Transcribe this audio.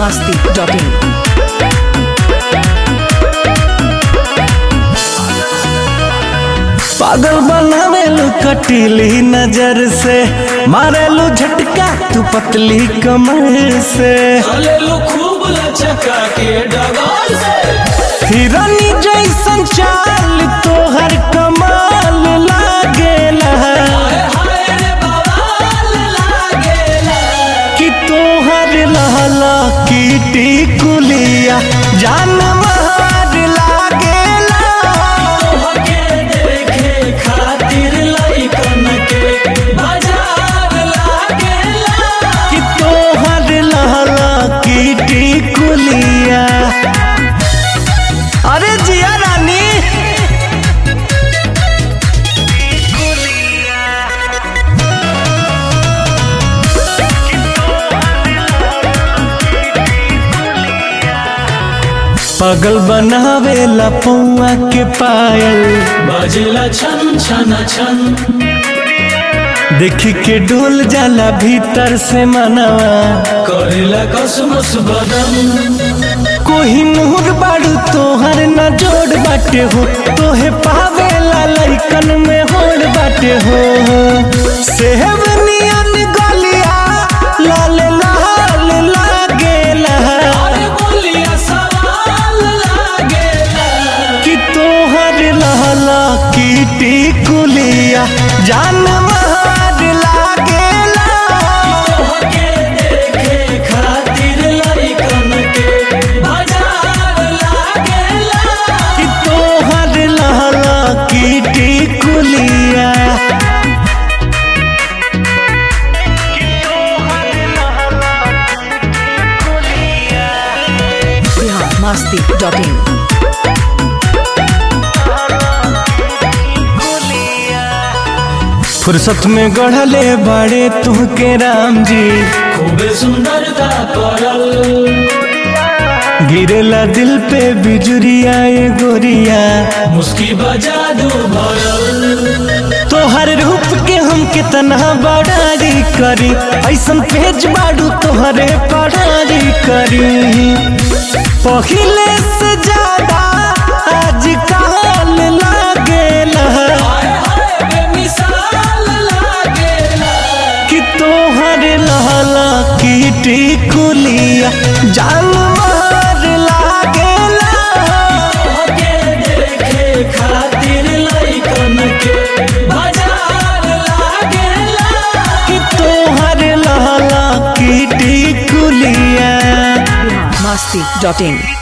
masti.in. पागल बनावेलू कटीली नजर से मारेलू झटका तू पतली कमर से चलेलू खूब लचका के डगाल से हिरनी जैसन चाल तोहर कमाल लागेला हाय हाय रे बवाल लागेला कि तोहर लहला कीटी कुलिया जान मार लागेला तोहके देखे खातिर लइकन के बाजार लागेला कि तोहर लहला कीटी कुलिया अरे जिया रानी पगल बनावेला पौआ के पायल बजला छन छन छन देखी के डोल जाला भीतर से मनवा करेला कसमस बदन कोही नूर बाड़ू तोहर न जोड़ बाटे हो तोहे पावेला लइकन में होड़ बाटे हो सेहब नियन गलिया लाल लाल लागेला अरे बोलिया सवाल लागेला कि तोहर लहला कीटी कुलिया जान मार लागेला तोहके देखे खातिर लइकन के बाजार लागेला कि तोहर लहला कीटी कुलिया Bihar masti.in. फुर्सत में गढ़ले बड़े तुहके राम जी खूबे सुंदरता पड़ल गिरेला दिल पे बिजुरिया ए गोरिया मुस्की बजा दू भरल तोहर रूप के हम कितना बड़ारी करी ऐसन पेज बाड़ू तोहरे पढ़ारी करी पहिले से ज्यादा आज काल लागेला हाय हाय बेमिसाल लागेला कि तोहर लहला कीटी कुलिया जान मार लागेला तोहके देखे खातिर लइकन के बाजार लागेला कि तोहर लहला कीटी कुलिया Bihar masti.in.